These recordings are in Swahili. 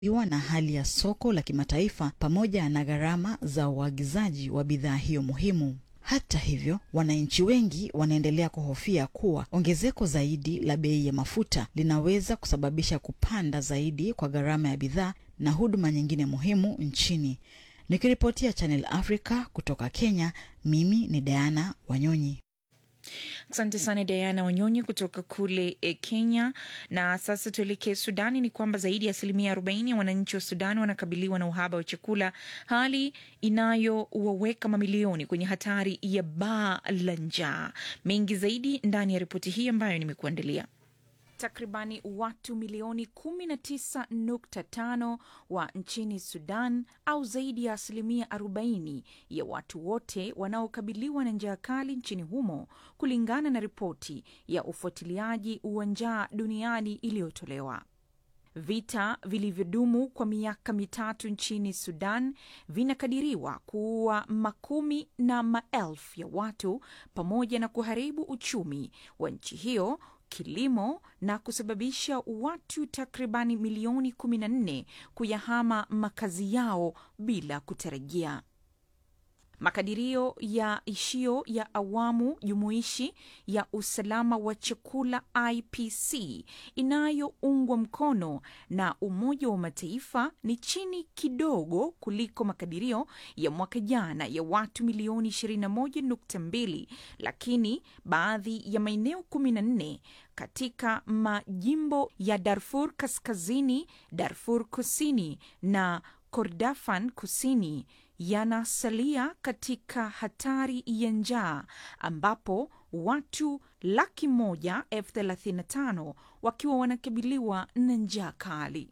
iwa na hali ya soko la kimataifa pamoja na gharama za uagizaji wa bidhaa hiyo muhimu. Hata hivyo, wananchi wengi wanaendelea kuhofia kuwa ongezeko zaidi la bei ya mafuta linaweza kusababisha kupanda zaidi kwa gharama ya bidhaa na huduma nyingine muhimu nchini. Nikiripotia Channel Africa kutoka Kenya, mimi ni Diana Wanyonyi. Asante sana Diana Wanyonyi kutoka kule e, Kenya. Na sasa tuelekee Sudani. Ni kwamba zaidi ya asilimia 40 ya wananchi wa Sudani wanakabiliwa na uhaba wa chakula, hali inayowaweka mamilioni kwenye hatari ya baa la njaa. Mengi zaidi ndani ya ripoti hii ambayo nimekuandalia. Takribani watu milioni 19.5 wa nchini Sudan au zaidi ya asilimia 40 ya watu wote wanaokabiliwa na njaa kali nchini humo, kulingana na ripoti ya ufuatiliaji wa njaa duniani iliyotolewa. Vita vilivyodumu kwa miaka mitatu nchini Sudan vinakadiriwa kuua makumi na maelfu ya watu pamoja na kuharibu uchumi wa nchi hiyo kilimo na kusababisha watu takribani milioni 14 kuyahama makazi yao bila kutarajia. Makadirio ya ishio ya awamu jumuishi ya usalama wa chakula IPC inayoungwa mkono na Umoja wa Mataifa ni chini kidogo kuliko makadirio ya mwaka jana ya watu milioni 21.2, lakini baadhi ya maeneo 14 katika majimbo ya Darfur Kaskazini, Darfur Kusini na Kordofan Kusini yanasalia katika hatari ya njaa ambapo watu laki moja elfu thelathini na tano wakiwa wanakabiliwa na njaa kali.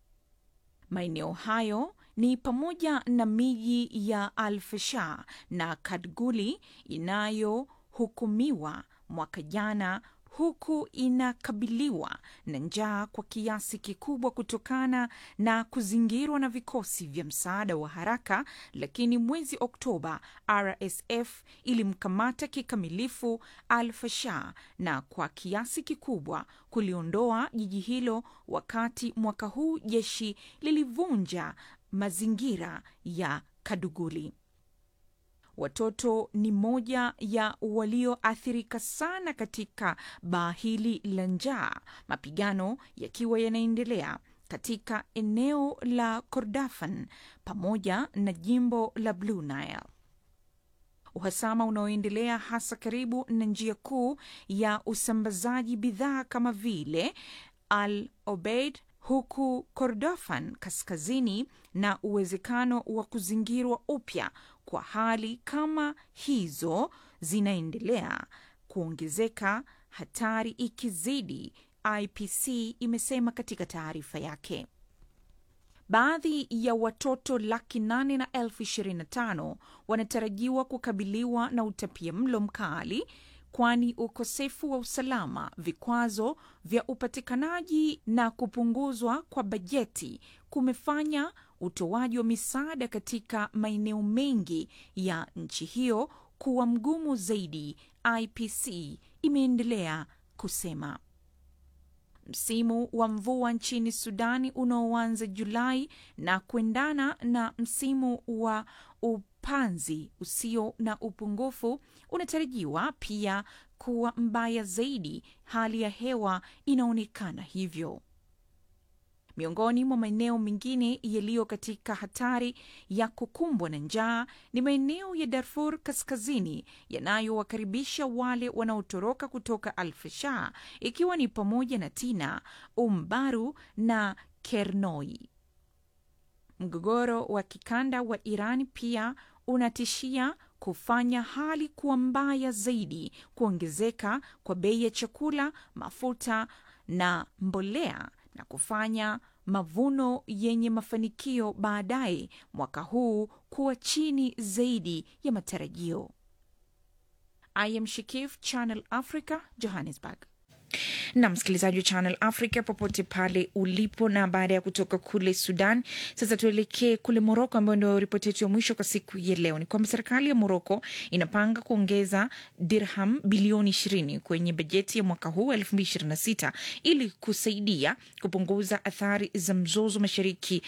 Maeneo hayo ni pamoja na miji ya Al-Fasher na Kadguli inayohukumiwa mwaka jana huku inakabiliwa na njaa kwa kiasi kikubwa kutokana na kuzingirwa na vikosi vya msaada wa haraka. Lakini mwezi Oktoba, RSF ilimkamata kikamilifu Al-Fasher na kwa kiasi kikubwa kuliondoa jiji hilo, wakati mwaka huu jeshi lilivunja mazingira ya Kaduguli. Watoto ni moja ya walioathirika sana katika baa hili la njaa, mapigano yakiwa yanaendelea katika eneo la Kordofan pamoja na jimbo la Blue Nile. Uhasama unaoendelea hasa karibu na njia kuu ya usambazaji bidhaa kama vile Al Obeid huku Kordofan kaskazini na uwezekano wa kuzingirwa upya kwa hali kama hizo zinaendelea kuongezeka, hatari ikizidi, IPC imesema katika taarifa yake. Baadhi ya watoto laki nane na elfu ishirini na tano wanatarajiwa kukabiliwa na utapia mlo mkali kwani ukosefu wa usalama, vikwazo vya upatikanaji na kupunguzwa kwa bajeti kumefanya utoaji wa misaada katika maeneo mengi ya nchi hiyo kuwa mgumu zaidi, IPC imeendelea kusema. Msimu wa mvua nchini Sudani unaoanza Julai na kuendana na msimu wa upanzi usio na upungufu unatarajiwa pia kuwa mbaya zaidi. Hali ya hewa inaonekana hivyo. Miongoni mwa maeneo mengine yaliyo katika hatari ya kukumbwa na njaa ni maeneo ya Darfur Kaskazini yanayowakaribisha wale wanaotoroka kutoka Al-Fasher, ikiwa ni pamoja na Tina, Umbaru na Kernoi. Mgogoro wa kikanda wa Iran pia unatishia kufanya hali kuwa mbaya zaidi, kuongezeka kwa bei ya chakula, mafuta na mbolea na kufanya mavuno yenye mafanikio baadaye mwaka huu kuwa chini zaidi ya matarajio. I am Shikif, Channel Africa, Johannesburg. na msikilizaji wa Channel Africa popote pale ulipo. Na baada ya kutoka kule Sudan, sasa tuelekee kule Moroko, ambayo ndio ripoti yetu ya mwisho kwa siku ya leo. Ni kwamba serikali ya Moroko inapanga kuongeza dirham bilioni ishirini kwenye bajeti ya mwaka huu elfu mbili ishirini na sita ili kusaidia kupunguza athari za mzozo mashariki